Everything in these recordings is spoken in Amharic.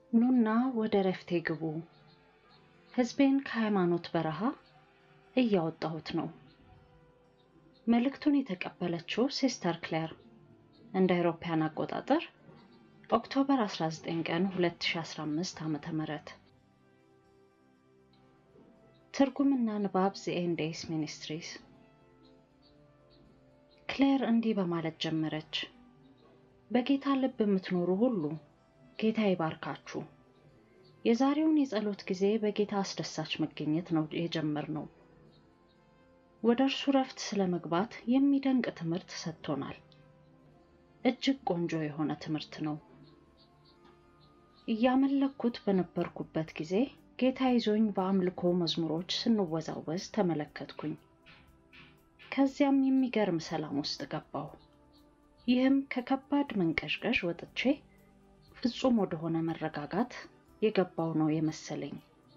ኑና ወደ ረፍቴ ግቡ፣ ሕዝቤን ከሃይማኖት በረሃ እያወጣሁት ነው። መልእክቱን የተቀበለችው ሲስተር ክሌር እንደ አውሮፓውያን አቆጣጠር ኦክቶበር 19 ቀን 2015 ዓ.ም። ትርጉምና ንባብ ዘ ኤንዴይስ ሚኒስትሪስ። ክሌር እንዲህ በማለት ጀመረች። በጌታ ልብ የምትኖሩ ሁሉ ጌታ ይባርካችሁ። የዛሬውን የጸሎት ጊዜ በጌታ አስደሳች መገኘት ነው የጀመርነው። ወደ እርሱ ረፍት ስለ መግባት የሚደንቅ ትምህርት ሰጥቶናል። እጅግ ቆንጆ የሆነ ትምህርት ነው። እያመለኩት በነበርኩበት ጊዜ ጌታ ይዞኝ በአምልኮ መዝሙሮች ስንወዛወዝ ተመለከትኩኝ። ከዚያም የሚገርም ሰላም ውስጥ ገባሁ። ይህም ከከባድ መንቀዥቀዥ ወጥቼ ፍጹም ወደሆነ መረጋጋት የገባው ነው የመሰለኝ።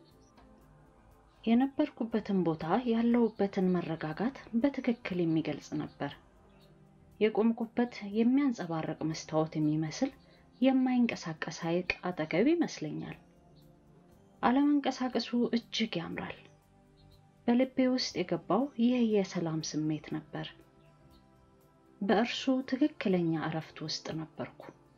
የነበርኩበትን ቦታ ያለሁበትን መረጋጋት በትክክል የሚገልጽ ነበር። የቆምኩበት የሚያንጸባርቅ መስታወት የሚመስል የማይንቀሳቀስ ሐይቅ አጠገብ ይመስለኛል። አለመንቀሳቀሱ እጅግ ያምራል። በልቤ ውስጥ የገባው ይህ የሰላም ስሜት ነበር። በእርሱ ትክክለኛ እረፍት ውስጥ ነበርኩ።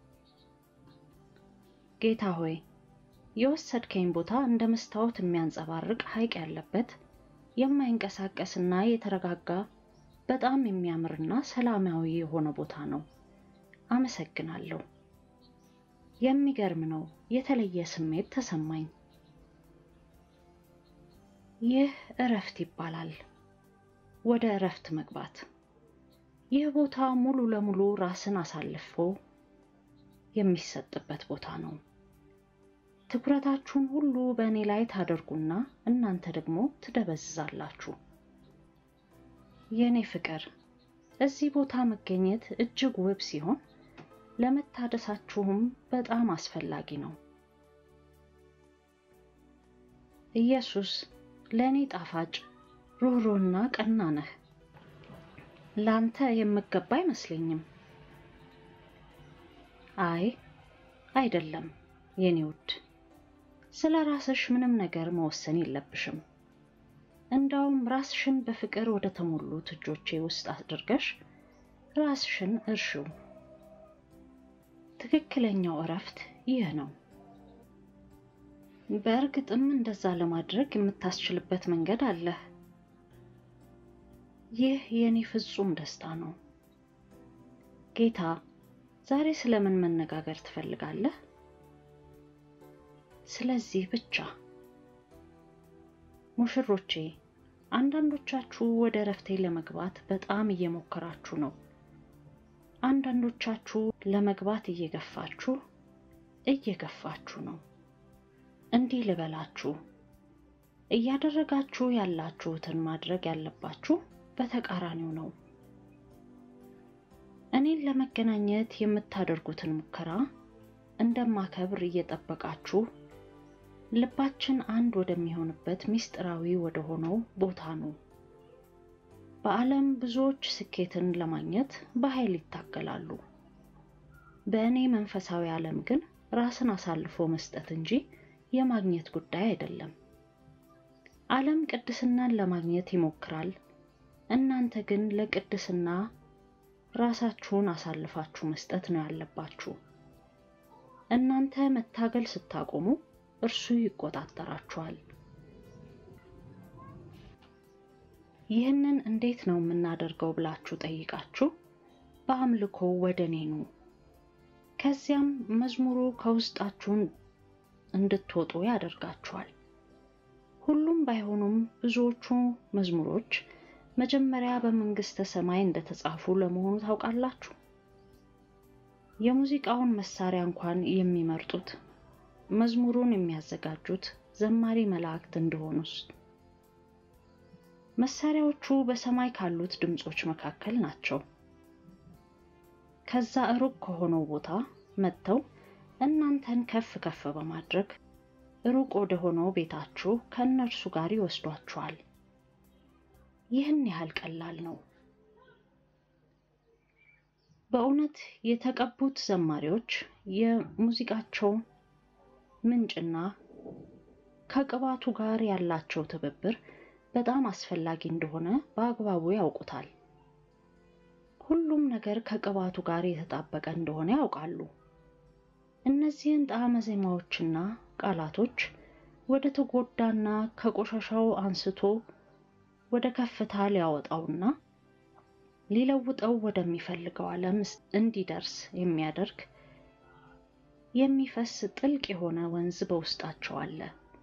ጌታ ሆይ የወሰድከኝ ቦታ እንደ መስታወት የሚያንጸባርቅ ሐይቅ ያለበት የማይንቀሳቀስና የተረጋጋ በጣም የሚያምርና ሰላማዊ የሆነ ቦታ ነው። አመሰግናለሁ። የሚገርም ነው። የተለየ ስሜት ተሰማኝ። ይህ እረፍት ይባላል። ወደ እረፍት መግባት። ይህ ቦታ ሙሉ ለሙሉ ራስን አሳልፎ የሚሰጥበት ቦታ ነው። ትኩረታችሁን ሁሉ በእኔ ላይ ታደርጉና እናንተ ደግሞ ትደበዝዛላችሁ። የእኔ ፍቅር፣ እዚህ ቦታ መገኘት እጅግ ውብ ሲሆን ለመታደሳችሁም በጣም አስፈላጊ ነው። ኢየሱስ ለእኔ ጣፋጭ ሩህሩህና ቀና ነህ። ላንተ የምገባ አይመስለኝም። አይ አይደለም የኔ ውድ፣ ስለ ራስሽ ምንም ነገር መወሰን የለብሽም። እንዳውም ራስሽን በፍቅር ወደ ተሞሉት እጆቼ ውስጥ አድርገሽ ራስሽን እርሺው። ትክክለኛው እረፍት ይህ ነው። በእርግጥም እንደዛ ለማድረግ የምታስችልበት መንገድ አለ። ይህ የኔ ፍጹም ደስታ ነው። ጌታ ዛሬ ስለምን መነጋገር ትፈልጋለህ? ስለዚህ ብቻ። ሙሽሮቼ፣ አንዳንዶቻችሁ ወደ እረፍቴ ለመግባት በጣም እየሞከራችሁ ነው። አንዳንዶቻችሁ ለመግባት እየገፋችሁ እየገፋችሁ ነው። እንዲህ ልበላችሁ፣ እያደረጋችሁ ያላችሁትን ማድረግ ያለባችሁ በተቃራኒው ነው። እኔን ለመገናኘት የምታደርጉትን ሙከራ እንደማከብር እየጠበቃችሁ ልባችን አንድ ወደሚሆንበት ምስጢራዊ ወደ ሆነው ቦታ ነው። በዓለም ብዙዎች ስኬትን ለማግኘት በኃይል ይታገላሉ። በእኔ መንፈሳዊ ዓለም ግን ራስን አሳልፎ መስጠት እንጂ የማግኘት ጉዳይ አይደለም። ዓለም ቅድስናን ለማግኘት ይሞክራል። እናንተ ግን ለቅድስና ራሳችሁን አሳልፋችሁ መስጠት ነው ያለባችሁ። እናንተ መታገል ስታቆሙ እርሱ ይቆጣጠራችኋል። ይህንን እንዴት ነው የምናደርገው ብላችሁ ጠይቃችሁ በአምልኮ ወደ እኔ ኑ። ከዚያም መዝሙሩ ከውስጣችሁን እንድትወጡ ያደርጋችኋል። ሁሉም ባይሆኑም ብዙዎቹ መዝሙሮች መጀመሪያ በመንግስተ ሰማይ እንደተጻፉ ለመሆኑ ታውቃላችሁ። የሙዚቃውን መሳሪያ እንኳን የሚመርጡት መዝሙሩን የሚያዘጋጁት ዘማሪ መላእክት እንደሆኑስ መሳሪያዎቹ በሰማይ ካሉት ድምጾች መካከል ናቸው። ከዛ ሩቅ ከሆነው ቦታ መጥተው እናንተን ከፍ ከፍ በማድረግ ሩቅ ወደ ሆነው ቤታችሁ ከእነርሱ ጋር ይወስዷችኋል። ይህን ያህል ቀላል ነው። በእውነት የተቀቡት ዘማሪዎች የሙዚቃቸው ምንጭና ከቅባቱ ጋር ያላቸው ትብብር በጣም አስፈላጊ እንደሆነ በአግባቡ ያውቁታል። ሁሉም ነገር ከቅባቱ ጋር የተጣበቀ እንደሆነ ያውቃሉ። እነዚህን ጣዕመ ዜማዎችና ቃላቶች ወደ ተጎዳና ከቆሻሻው አንስቶ ወደ ከፍታ ሊያወጣውና ሊለውጠው ወደሚፈልገው ዓለም እንዲደርስ የሚያደርግ የሚፈስ ጥልቅ የሆነ ወንዝ በውስጣቸው አለ።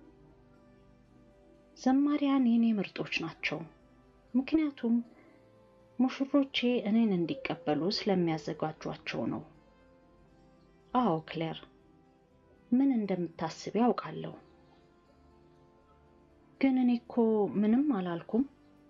ዘማሪያን የኔ ምርጦች ናቸው፣ ምክንያቱም ሙሽሮቼ እኔን እንዲቀበሉ ስለሚያዘጋጇቸው ነው። አዎ ክሌር፣ ምን እንደምታስብ ያውቃለሁ። ግን እኔ እኮ ምንም አላልኩም።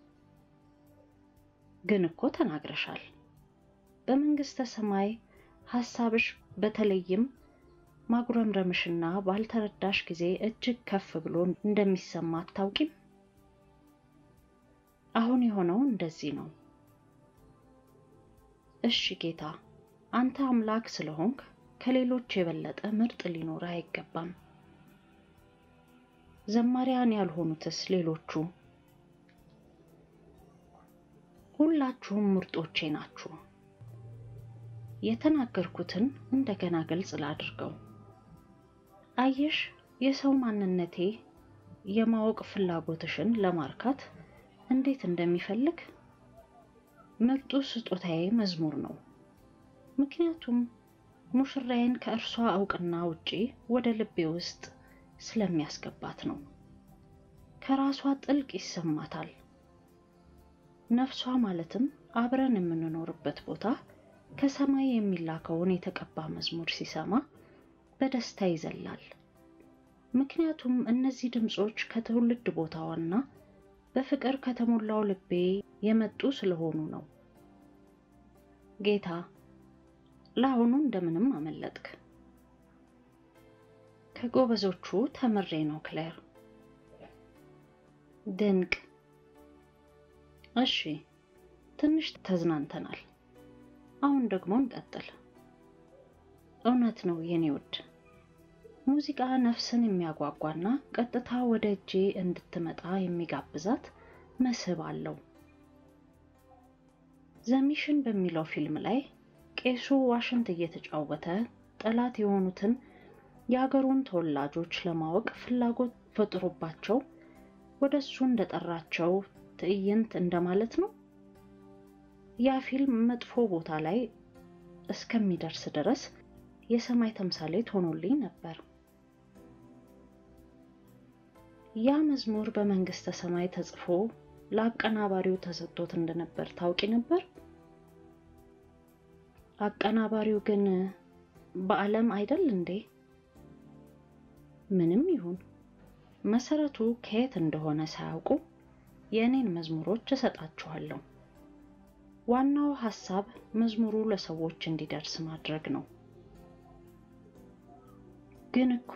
ግን እኮ ተናግረሻል። በመንግስተ ሰማይ ሐሳብሽ በተለይም ማጉረምረምሽና ባልተረዳሽ ጊዜ እጅግ ከፍ ብሎ እንደሚሰማ አታውቂም? አሁን የሆነው እንደዚህ ነው። እሺ ጌታ፣ አንተ አምላክ ስለሆንክ ከሌሎች የበለጠ ምርጥ ሊኖር አይገባም። ዘማሪያን ያልሆኑትስ ሌሎቹ? ሁላችሁም ምርጦቼ ናችሁ። የተናገርኩትን እንደገና ግልጽ ላድርገው። አየሽ፣ የሰው ማንነቴ የማወቅ ፍላጎትሽን ለማርካት እንዴት እንደሚፈልግ ምርጡ ስጦታዬ መዝሙር ነው። ምክንያቱም ሙሽራዬን ከእርሷ እውቅና ውጪ ወደ ልቤ ውስጥ ስለሚያስገባት ነው። ከራሷ ጥልቅ ይሰማታል። ነፍሷ ማለትም አብረን የምንኖርበት ቦታ ከሰማይ የሚላከውን የተቀባ መዝሙር ሲሰማ በደስታ ይዘላል። ምክንያቱም እነዚህ ድምፆች ከትውልድ ቦታዋና በፍቅር ከተሞላው ልቤ የመጡ ስለሆኑ ነው። ጌታ፣ ለአሁኑ እንደምንም አመለጥክ። ከጎበዞቹ ተምሬ ነው ክሌር። ድንቅ። እሺ፣ ትንሽ ተዝናንተናል። አሁን ደግሞ እንቀጥል። እውነት ነው የኔ ውድ፣ ሙዚቃ ነፍስን የሚያጓጓና ቀጥታ ወደ እጄ እንድትመጣ የሚጋብዛት መስህብ አለው። ዘሚሽን በሚለው ፊልም ላይ ቄሱ ዋሽንት እየተጫወተ ጠላት የሆኑትን የአገሩን ተወላጆች ለማወቅ ፍላጎት ፈጥሮባቸው ወደ እሱ እንደጠራቸው ትዕይንት እንደማለት ነው። ያ ፊልም መጥፎ ቦታ ላይ እስከሚደርስ ድረስ የሰማይ ተምሳሌት ሆኖልኝ ነበር። ያ መዝሙር በመንግስተ ሰማይ ተጽፎ ለአቀናባሪው ተሰጥቶት እንደነበር ታውቂ ነበር? አቀናባሪው ግን በዓለም አይደል እንዴ? ምንም ይሁን መሰረቱ ከየት እንደሆነ ሳያውቁ የእኔን መዝሙሮች እሰጣችኋለሁ። ዋናው ሐሳብ መዝሙሩ ለሰዎች እንዲደርስ ማድረግ ነው። ግን እኮ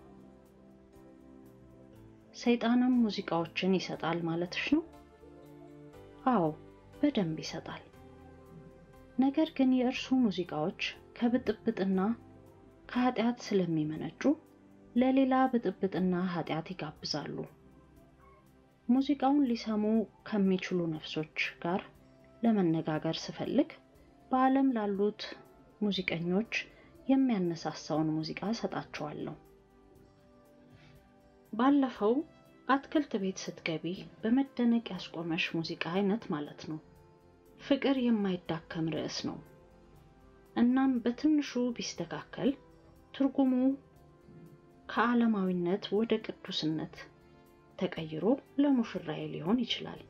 ሰይጣንም ሙዚቃዎችን ይሰጣል ማለትሽ ነው? አዎ በደንብ ይሰጣል። ነገር ግን የእርሱ ሙዚቃዎች ከብጥብጥና ከኃጢአት ስለሚመነጩ ለሌላ ብጥብጥና ኃጢአት ይጋብዛሉ። ሙዚቃውን ሊሰሙ ከሚችሉ ነፍሶች ጋር ለመነጋገር ስፈልግ በዓለም ላሉት ሙዚቀኞች የሚያነሳሳውን ሙዚቃ ሰጣቸዋለሁ። ባለፈው አትክልት ቤት ስትገቢ በመደነቅ ያስቆመሽ ሙዚቃ አይነት ማለት ነው። ፍቅር የማይዳከም ርዕስ ነው። እናም በትንሹ ቢስተካከል ትርጉሙ ከዓለማዊነት ወደ ቅዱስነት ተቀይሮ ለሙሽራዬ ሊሆን ይችላል።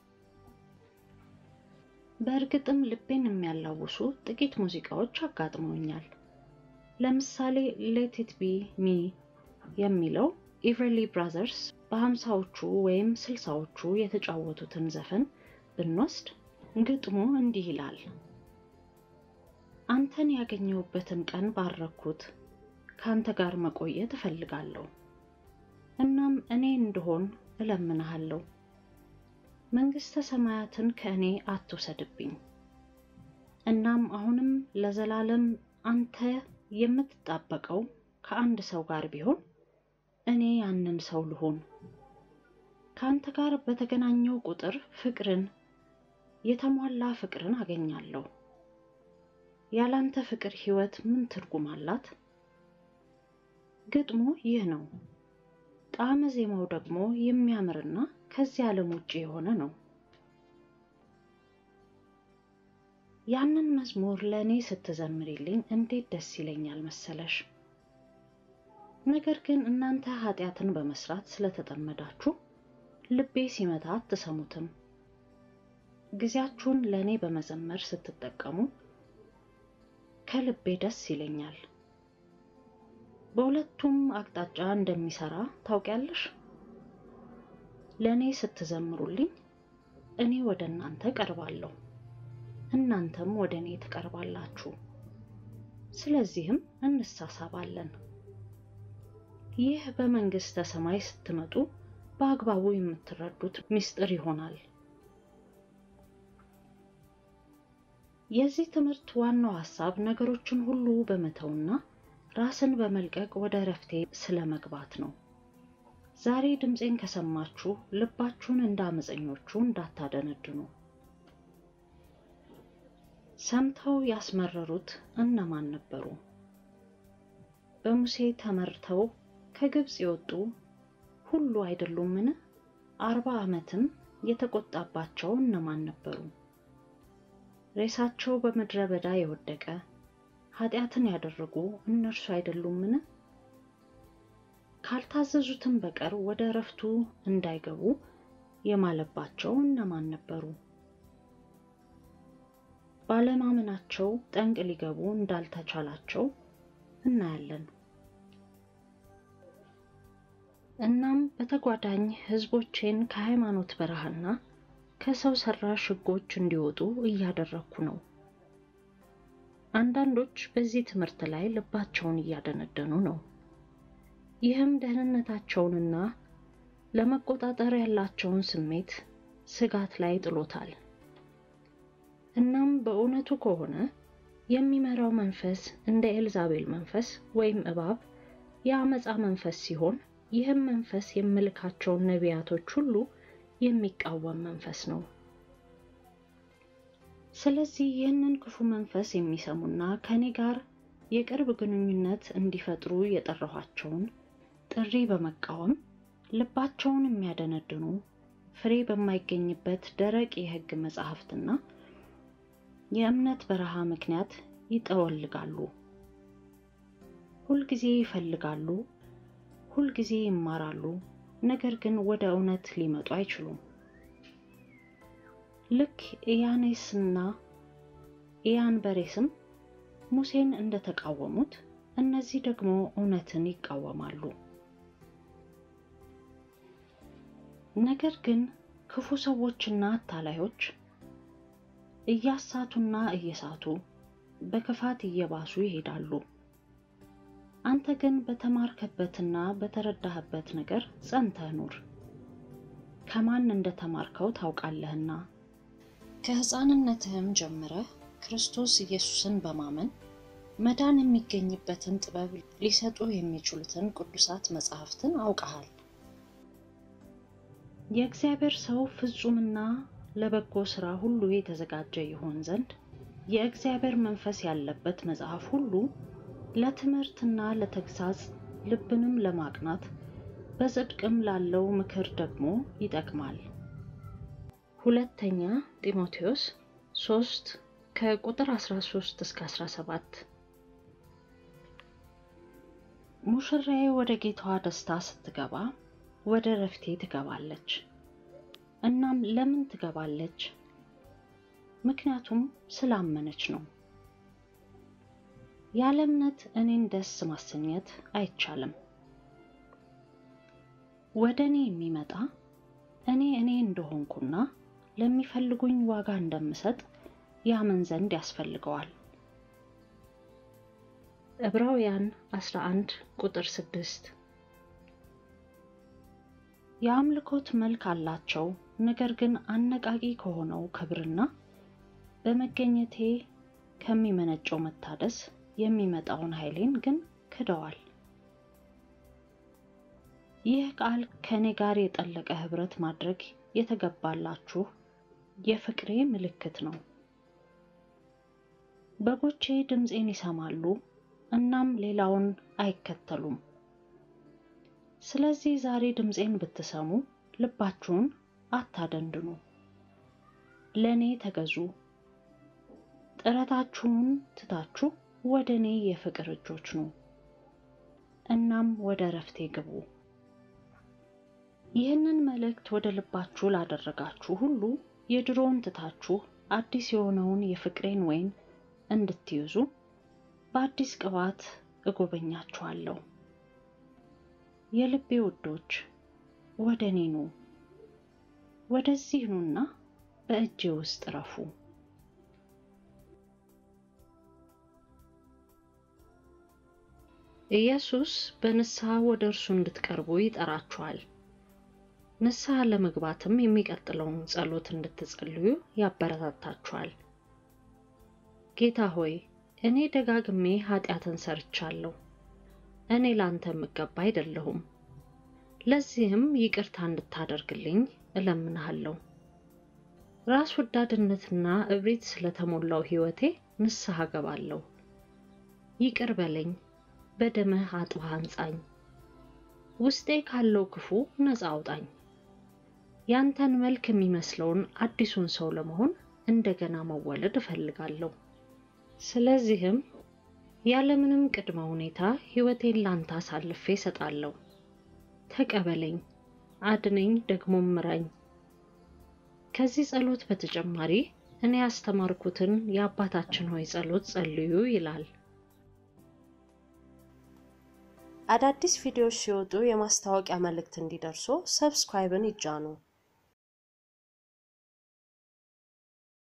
በእርግጥም ልቤን የሚያላውሱ ጥቂት ሙዚቃዎች አጋጥመውኛል። ለምሳሌ ሌት ኢት ቢ ሚ የሚለው ኢቨርሊ ብራዘርስ በሀምሳዎቹ ወይም ስልሳዎቹ የተጫወቱትን ዘፈን ብንወስድ ግጥሙ እንዲህ ይላል። አንተን ያገኘሁበትን ቀን ባረኩት፣ ከአንተ ጋር መቆየት እፈልጋለሁ። እናም እኔ እንደሆን እለምንሃለሁ። መንግሥተ ሰማያትን ከእኔ አትውሰድብኝ። እናም አሁንም ለዘላለም አንተ የምትጣበቀው ከአንድ ሰው ጋር ቢሆን እኔ ያንን ሰው ልሆን። ከአንተ ጋር በተገናኘው ቁጥር ፍቅርን፣ የተሟላ ፍቅርን አገኛለሁ። ያላንተ ፍቅር ሕይወት ምን ትርጉም አላት? ግጥሙ ይህ ነው። ጣዕመ ዜማው ደግሞ የሚያምርና ከዚህ ዓለም ውጭ የሆነ ነው። ያንን መዝሙር ለእኔ ስትዘምሪልኝ እንዴት ደስ ይለኛል መሰለሽ። ነገር ግን እናንተ ኃጢአትን በመስራት ስለተጠመዳችሁ ልቤ ሲመታ አትሰሙትም። ጊዜያችሁን ለእኔ በመዘመር ስትጠቀሙ ከልቤ ደስ ይለኛል። በሁለቱም አቅጣጫ እንደሚሰራ ታውቂያለሽ። ለእኔ ስትዘምሩልኝ እኔ ወደ እናንተ ቀርባለሁ፣ እናንተም ወደ እኔ ትቀርባላችሁ። ስለዚህም እንሳሳባለን። ይህ በመንግሥተ ሰማይ ስትመጡ በአግባቡ የምትረዱት ምስጢር ይሆናል። የዚህ ትምህርት ዋናው ሐሳብ ነገሮችን ሁሉ በመተውና ራስን በመልቀቅ ወደ እረፍቴ ስለ መግባት ነው። ዛሬ ድምፄን ከሰማችሁ ልባችሁን እንደ አመፀኞቹ እንዳታደነድኑ። ሰምተው ያስመረሩት እነማን ነበሩ? በሙሴ ተመርተው ከግብፅ የወጡ ሁሉ አይደሉምን? አርባ ዓመትም የተቆጣባቸው እነማን ነበሩ? ሬሳቸው በምድረ በዳ የወደቀ ኃጢአትን ያደረጉ እነርሱ አይደሉምን? ካልታዘዙትም በቀር ወደ እረፍቱ እንዳይገቡ የማለባቸው እነማን ነበሩ? ባለማመናቸው ጠንቅ ሊገቡ እንዳልተቻላቸው እናያለን። እናም በተጓዳኝ ሕዝቦቼን ከሃይማኖት በረሃና ከሰው ሰራሽ ሕጎች እንዲወጡ እያደረግኩ ነው። አንዳንዶች በዚህ ትምህርት ላይ ልባቸውን እያደነደኑ ነው። ይህም ደህንነታቸውንና ለመቆጣጠር ያላቸውን ስሜት ስጋት ላይ ጥሎታል። እናም በእውነቱ ከሆነ የሚመራው መንፈስ እንደ ኤልዛቤል መንፈስ ወይም እባብ የአመፃ መንፈስ ሲሆን ይህም መንፈስ የምልካቸውን ነቢያቶች ሁሉ የሚቃወም መንፈስ ነው። ስለዚህ ይህንን ክፉ መንፈስ የሚሰሙና ከእኔ ጋር የቅርብ ግንኙነት እንዲፈጥሩ የጠራኋቸውን ጥሪ በመቃወም ልባቸውን የሚያደነድኑ ፍሬ በማይገኝበት ደረቅ የሕግ መጻሕፍትና የእምነት በረሃ ምክንያት ይጠወልጋሉ። ሁልጊዜ ይፈልጋሉ፣ ሁልጊዜ ይማራሉ፣ ነገር ግን ወደ እውነት ሊመጡ አይችሉም። ልክ ኢያኔስና ኢያንበሬስም ሙሴን እንደተቃወሙት እነዚህ ደግሞ እውነትን ይቃወማሉ። ነገር ግን ክፉ ሰዎችና አታላዮች እያሳቱና እየሳቱ በክፋት እየባሱ ይሄዳሉ። አንተ ግን በተማርከበትና በተረዳህበት ነገር ጸንተህ ኑር። ከማን እንደተማርከው ታውቃለህና ከሕፃንነትህም ጀምረህ ክርስቶስ ኢየሱስን በማመን መዳን የሚገኝበትን ጥበብ ሊሰጡ የሚችሉትን ቅዱሳት መጻሕፍትን አውቀሃል። የእግዚአብሔር ሰው ፍጹምና ለበጎ ሥራ ሁሉ የተዘጋጀ ይሆን ዘንድ የእግዚአብሔር መንፈስ ያለበት መጽሐፍ ሁሉ ለትምህርትና ለተግሳጽ ልብንም ለማቅናት በጽድቅም ላለው ምክር ደግሞ ይጠቅማል። ሁለተኛ ጢሞቴዎስ 3 ከቁጥር 13 እስከ 17 ሙሽራዬ ወደ ጌታዋ ደስታ ስትገባ ወደ ረፍቴ ትገባለች። እናም ለምን ትገባለች? ምክንያቱም ስላመነች ነው። ያለ እምነት እኔን ደስ ማሰኘት አይቻልም። ወደ እኔ የሚመጣ እኔ እኔ እንደሆንኩና ለሚፈልጉኝ ዋጋ እንደምሰጥ ያምን ዘንድ ያስፈልገዋል። ዕብራውያን 11 ቁጥር 6 የአምልኮት መልክ አላቸው፣ ነገር ግን አነቃቂ ከሆነው ክብርና በመገኘቴ ከሚመነጨው መታደስ የሚመጣውን ኃይሌን ግን ክደዋል። ይህ ቃል ከእኔ ጋር የጠለቀ ኅብረት ማድረግ የተገባላችሁ የፍቅሬ ምልክት ነው። በጎቼ ድምፄን ይሰማሉ፣ እናም ሌላውን አይከተሉም። ስለዚህ ዛሬ ድምፄን ብትሰሙ ልባችሁን አታደንድኑ። ለእኔ ተገዙ። ጥረታችሁን ትታችሁ ወደ እኔ የፍቅር እጆች ኑ፣ እናም ወደ እረፍቴ ግቡ። ይህንን መልእክት ወደ ልባችሁ ላደረጋችሁ ሁሉ የድሮውን ትታችሁ አዲስ የሆነውን የፍቅሬን ወይን እንድትይዙ በአዲስ ቅባት እጎበኛችኋለሁ። የልቤ ውዶች ወደ እኔ ኑ፣ ወደዚህ ኑና በእጄ ውስጥ ረፉ። ኢየሱስ በንስሐ ወደ እርሱ እንድትቀርቡ ይጠራችኋል። ንስሐ ለመግባትም የሚቀጥለውን ጸሎት እንድትጸልዩ ያበረታታችኋል። ጌታ ሆይ እኔ ደጋግሜ ኃጢአትን ሰርቻለሁ። እኔ ላንተ የምገባ አይደለሁም። ለዚህም ይቅርታ እንድታደርግልኝ እለምንሃለሁ። ራስ ወዳድነትና እብሪት ስለተሞላው ሕይወቴ ንስሐ ገባለሁ። ይቅር በለኝ፣ በደምህ አጥበህ አንጻኝ። ውስጤ ካለው ክፉ ነፃ አውጣኝ። ያንተን መልክ የሚመስለውን አዲሱን ሰው ለመሆን እንደገና መወለድ እፈልጋለሁ። ስለዚህም ያለምንም ቅድመ ሁኔታ ሕይወቴን ላንተ አሳልፌ እሰጣለሁ። ተቀበለኝ፣ አድነኝ፣ ደግሞ ምራኝ። ከዚህ ጸሎት በተጨማሪ እኔ ያስተማርኩትን የአባታችን ሆይ ጸሎት ጸልዩ ይላል። አዳዲስ ቪዲዮዎች ሲወጡ የማስታወቂያ መልእክት እንዲደርሱ ሰብስክራይብን ይጫኑ።